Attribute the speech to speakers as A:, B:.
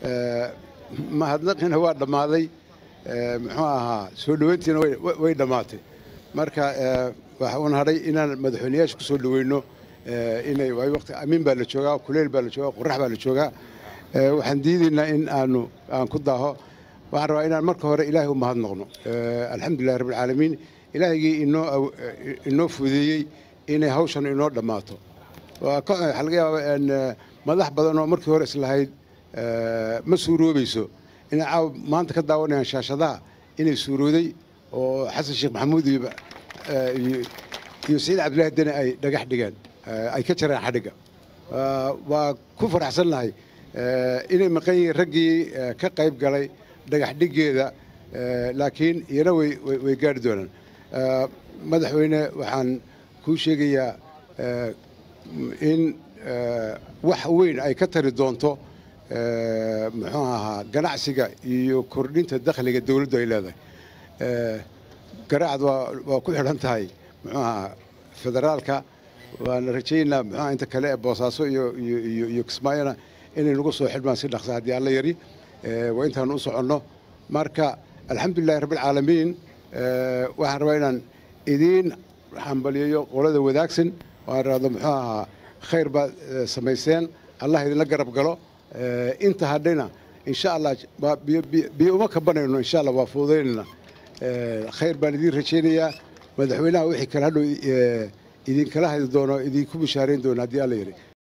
A: mahadnaqina waa dhammaaday muxuu ahaa soo dhoweyntiina way dhammaatay marka waxaan hadhay inaan madaxweyneyaasha ku soo dhoweyno inay waayo waqti amiin baa la joogaa kuleyl baa la joogaa qorax baa la joogaa waxaan diidaynaa in aanu aan ku daaho waxaan rabaa inaan marka hore ilaahay u mahadnaqno alxamdulillahi rabbilcaalamiin ilaahigii inoo inoo fudeeyey inay hawshan inoo dhammaato waxaa laga yaabaa madax badan oo markii hore islahayd ma suuroobayso inay caawa maanta ka daawanayaan shaashadaha inay suurooday oo xasan sheekh maxamuud iyo iyo saciid cabdillahi deni ay dhagax dhigeen ay ka jareen xadhigga waa ku faraxsannahay inay maqan yihiin raggii ka qayb galay dhagax dhiggeeda laakiin iyana way gaari doonaan madaxweyne waxaan kuu sheegayaa in wax weyn ay ka tari doonto muxuu ahaa ganacsiga iyo kordhinta dakhliga dowladdu ay leedahay garaacad waa ku xidhan tahay muxuu ahaa federaalka waana rajaynaynaa muxuu ahaa inta kale ee boosaaso iyo iyo iyo kismaayona inay nagu soo xidhmaan si dhaqsa haddii alla yari waa intaan u soconno marka alxamdulillahi rabbilcaalamiin waxaan rabaa inaan idiin hambaliyayo qolada wadaagsan waan rahdo muxuu ahaa khayr baad samayseen allah idinla garab galo inta hadhayna insha allah biyo uma kabanayno insha allah waa fuudaynayna khayr baan idiin rajaynayaa madaxweynaha wixii kale hadhow idinkala hadi doono idinku bishaarayn doono haddii alla yidhi